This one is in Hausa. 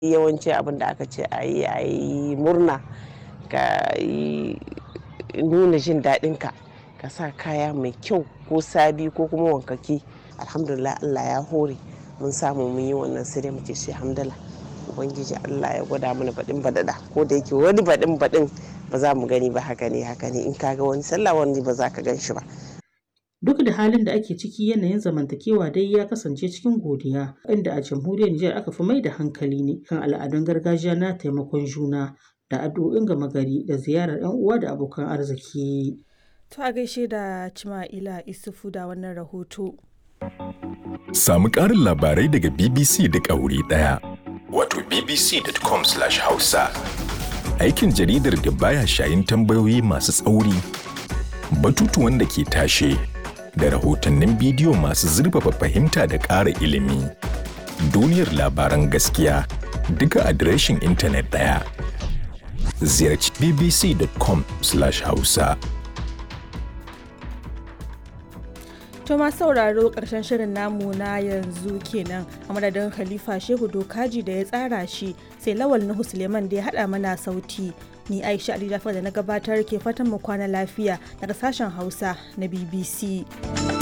yawanci abin da aka ce a yi a yi murna ka yi nuna jin daɗinka ka sa kaya mai kyau ko sabi ko kuma wankaki alhamdulillah allah ya hore mun samu mun yi wannan sai dai muke shi hamdala ubangiji allah ya gwada mana baɗin baɗaɗa ko da yake wani baɗin baɗin ba za mu gani ba haka ne haka ne in kaga wani sallah wani ba za ka gan shi ba Duk da halin da ake ciki yanayin zamantakewa dai ya kasance cikin godiya, inda a jamhuriyar Nijar aka fi mai da hankali ne kan al'adun gargajiya na taimakon juna da addu'o'in gama gari da ziyarar 'yan uwa da abokan arziki. To a gaishe da Cima'ila Isufu da wannan rahoto. Samu ƙarin labarai daga BBC da wuri ɗaya. Wato bbc.com/hausa. Aikin jaridar da baya shayin tambayoyi masu tsauri, batutuwan da ke tashe, da rahotannin bidiyo masu zurfafa fahimta da ƙara ilimi. Duniyar labaran gaskiya duka adireshin intanet ɗaya. Ziyarci bbc.com/hausa. To ma sauraro ƙarshen shirin namu na yanzu kenan a madadin Khalifa Shehu Dokaji da ya tsara shi sai Lawal Nuhu Suleiman da ya haɗa mana sauti. Ni Aisha Ali Jafar da na gabatar ke fatan mu kwana lafiya daga sashen Hausa na BBC.